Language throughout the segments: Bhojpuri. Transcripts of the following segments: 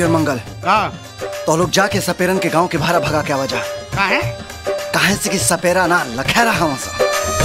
और मंगल का तो लोग जाके सपेरन के गांव के भारा भगा के आवाजा का है काहे से कि सपेरा ना लखेरा हम सा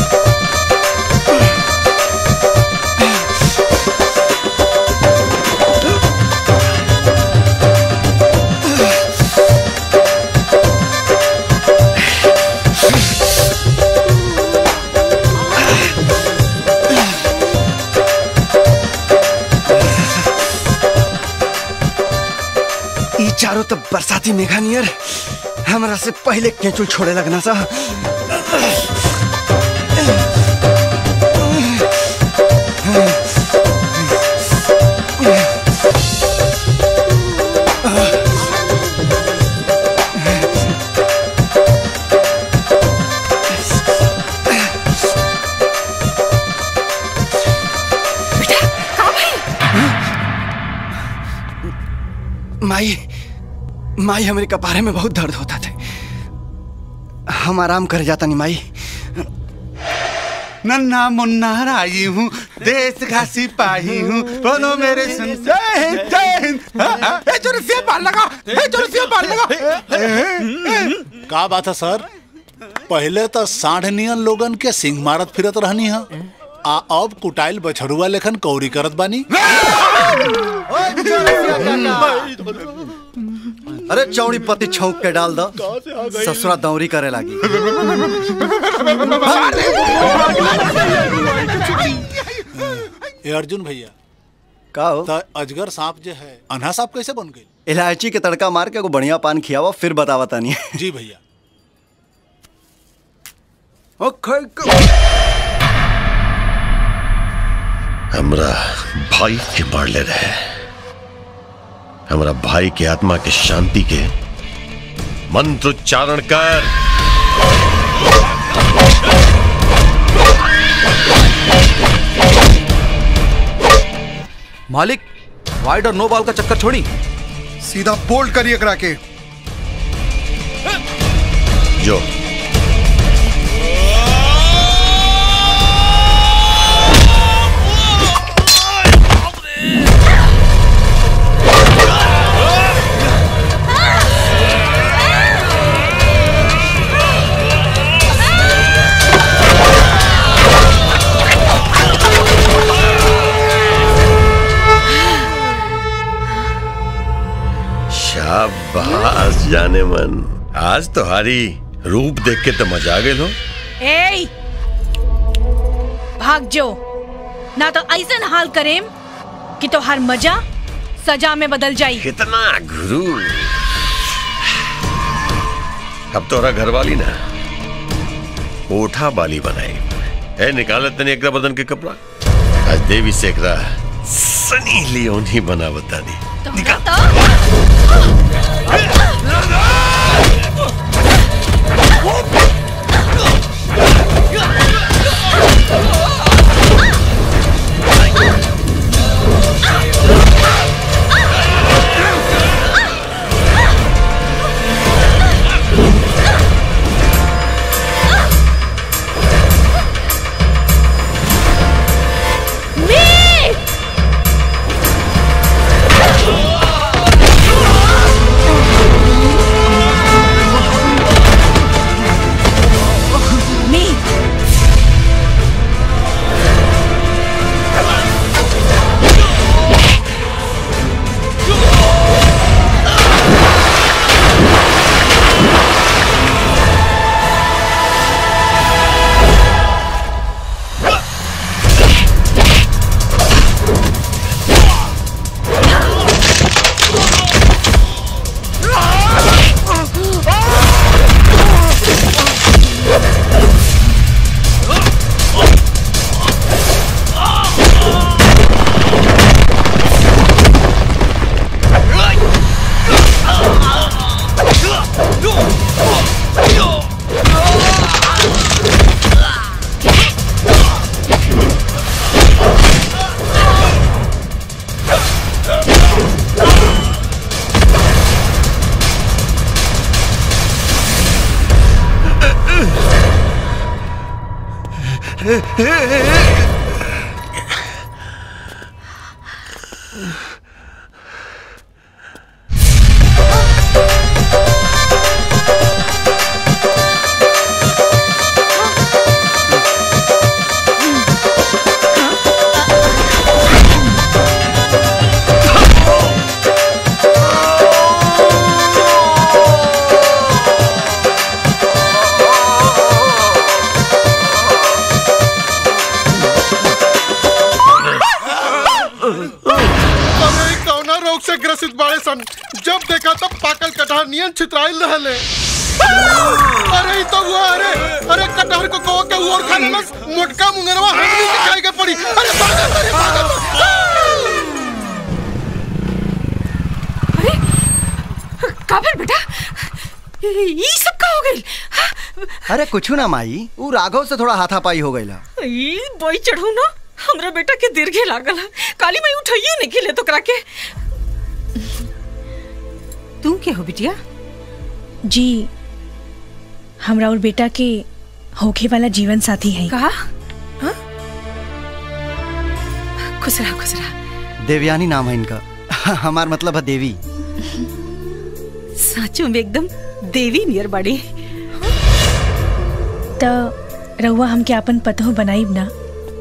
ई चारों तो बरसाती मेघा नियर हमरा से पहले केचुल छोड़े लगना सा माई माई हमारे कपारे में बहुत दर्द होता था हम आराम कर जाता नहीं माई नन्ना मुन्ना राई हूँ देश का सिपाही हूँ बोलो मेरे सुन जय हिंद जय हिंद हाँ, हाँ, ए चुरसिया बाल लगा ए चुरसिया बाल लगा ए, ए, ए। का बात है सर पहले तो साढ़ नियन लोगन के सिंह मारत फिरत रहनी है आ अब कुटाइल बछड़ुआ लेखन कौरी करत बानी अरे चौड़ी पति छौक के डाल दो ससुरा दौरी करे लागी ए अर्जुन भैया का हो तो अजगर सांप जो है अन्हा सांप कैसे बन गई इलायची के तड़का मार के को बढ़िया पान खियावा फिर बतावा तानी जी भैया हमरा भाई के मार ले रहे हमरा भाई के आत्मा के शांति के मंत्र उच्चारण कर मालिक वाइड और नो बॉल का चक्कर छोड़ी सीधा बोल्ड करिए करा के जो शाबाश जाने मन आज तुम्हारी रूप देख के तो मजा आ गए हो ए भाग जो ना तो ऐसा हाल करेम कि तो हर मजा सजा में बदल जाई कितना गुरु अब तोरा घर वाली ना ओठा बाली बनाई है निकालत तनी एकरा बदन के कपड़ा आज देवी से एकरा सनी लियोन ही बना बता दी तो तोहर नियन छितराइल रहले अरे ई तो हुआ अरे अरे कटहर को कहो के और खा लेलस मोटका मुंगरवा हमनी के खाए के पड़ी अरे भागा अरे भागा काबिल बेटा ई सब का हो गइल अरे कुछ ना माई ऊ राघव से थोड़ा हाथापाई हो गई ई बोई चढ़ू ना हमरा बेटा के दीर्घे लागल है काली माई उठाइयो नहीं खेले तो करा के तू के हो बिटिया जी हमरा और बेटा के होखे वाला जीवन साथी है कहा हाँ? खुश रहा खुश रहा देवयानी नाम है इनका हमार मतलब है देवी साचो में एकदम देवी नियर बाड़ी त रउआ हमके अपन पतो बनाईब ना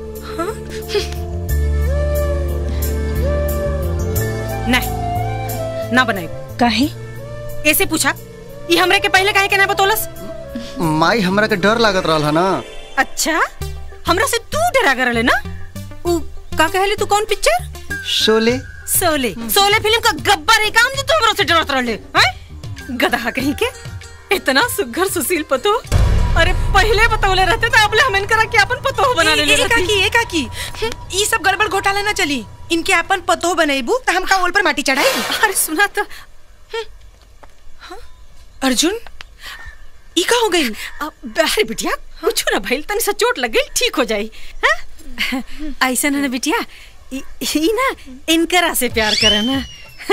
नहीं ना बनाई काहे ऐसे पूछा ये हमरे के पहले काहे के ना बतौलस माई हमरा के डर लागत रहल है ना अच्छा हमरा से तू डरा करले ना उ का कहले तू कौन पिक्चर शोले सोले सोले फिल्म का गब्बर है काम जो तू हमरा से डरत रहले हैं गधा कहीं के इतना सुघर सुशील पतो अरे पहले बतौले रहते तो अब ले हम इनकरा के अपन पतो बना ले ए, ए, काकी ए काकी ई सब गड़बड़ घोटाला ना चली इनके अपन पतो बनेबू त हमका ओल पर माटी चढ़ाई अरे सुना तो अर्जुन ई का हो गई अरे बिटिया कुछ ना भइल तनी सा चोट लग गई ठीक हो जाई हाँ? ऐसा ना ना बिटिया ई ई ना इनकरा से प्यार करे ना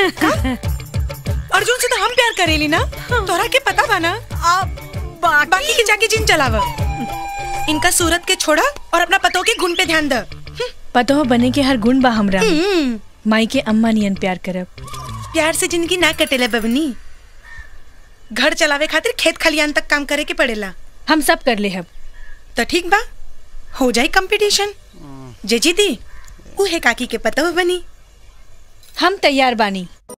अर्जुन से तो हम प्यार करेली ना तोरा के पता बा ना बाकी, बाकी के जाके जिन चलाव इनका सूरत के छोड़ा और अपना पतों के गुण पे ध्यान द पतो बने के हर गुण बा हमरा में। माई के अम्मा नियन प्यार करब प्यार से जिंदगी ना कटेला बबनी घर चलावे खातिर खेत खलियान तक काम करे के पड़ेला हम सब कर ले हब तो ठीक बा हो जाए कंपटीशन जे जीती उहे काकी के पतो बनी हम तैयार बानी